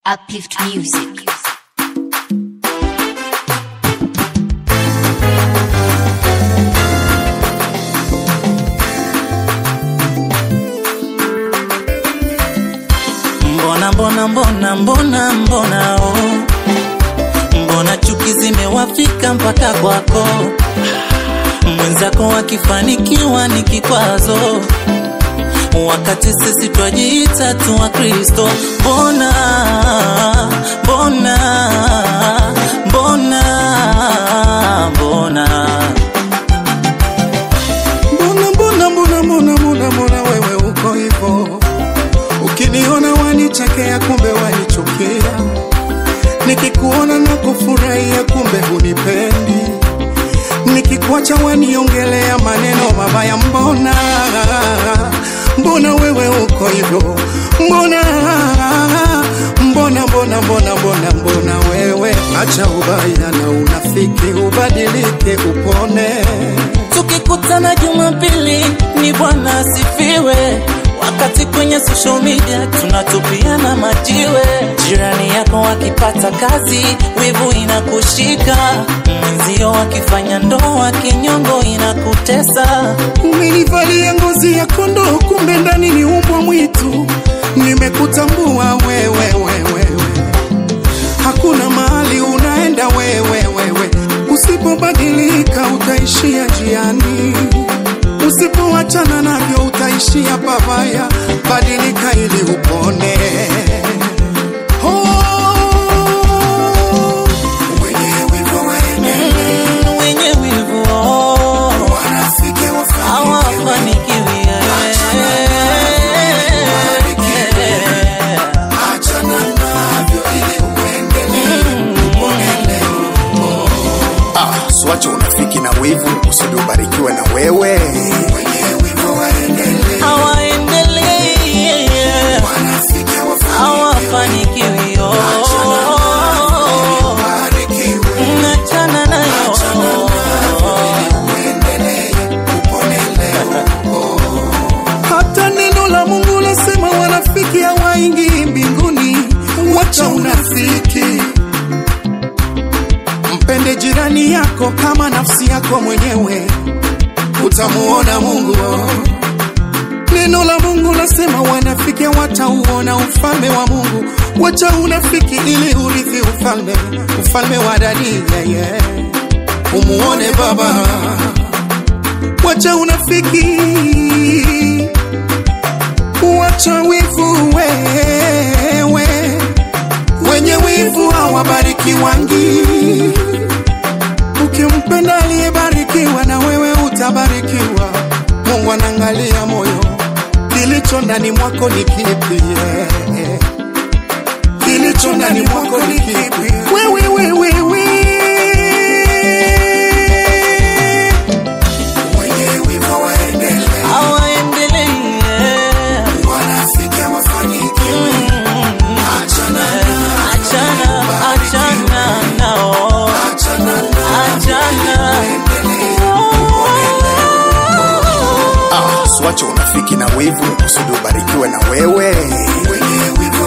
Uplift Music. Mbona mbona mbona mbona mbona oh. Mbona chuki zimewafika mpaka kwako, mwenzako akifanikiwa ni kikwazo, wakati sisi twajiita tu wa Kristo. Mbona mbona mbona mbona Mbona mbona mbona mbona mbona mbona wewe uko hivyo? Ukiniona wanichekea, kumbe wanichukia. Nikikuona na kufurahia, kumbe hunipendi. Nikikuacha waniongelea maneno mabaya. Mbona mbona wewe uko hivyo? Mbona mbona mbona mbona mbona mbona wewe, acha ubaya na unafiki, ubadilike, upone. Tukikutana Jumapili ni Bwana asifiwe, wakati kwenye social media tunatupiana majiwe. Jirani yako akipata kazi, wivu inakushika, mwenzio akifanya ndoa, kinyongo inakutesa. Umenivalia ngozi ya kondoo, kumbe ndani ni umbwa mwitu. Nimekutambua wewe, wewe, hakuna mahali unaenda wewe, wewe. Usipobadilika utaishia njiani, usipoachana navyo utaishia pabaya. Badilika ili upone. Oh, wenye wivu waende, Mm, wenye wivu oh, wanafiki wafanikiwe. hawafanikiwi eh. Achana navyo ili uendelee kupone leo. Ah, siwache unafiki na wivu usudi ubarikiwe na wewe. Wenye wivu waendelee, hawaendelei wanafiki wafanikiwe, hawafanikiwi oh. wabarikiwe, Nachana nayo uendelee kupone leo. Hata neno la Mungu lasema wanafiki hawaingii mbinguni. Wacha unafiki, mpende jirani yako kama nafsi yako mwenyewe, utamuona Mungu. Neno la Mungu lasema wanafiki watauona ufalme wa Mungu. Wacha unafiki ili urithi ufalme, ufalme wa dadi yeye, umuone Baba. Wacha unafiki, wacha wivu wewe, wenye wivu hawabariki wangi. Ukimpenda aliyebarikiwa na wewe utabarikiwa. Mungu anaangalia moyo, kilicho ndani mwako ni kipi? yeah. Kilicho ndani mwako ni kipi? Wewe wewe wewe wenye wivu waendelee, hawaendelei eh. wanafiki wafanikiwe. Achana nao, Achana, achana nao, achana nao, achana Ah, siwache unafiki na wivu usudi ubarikiwe na wewe. wenye wivu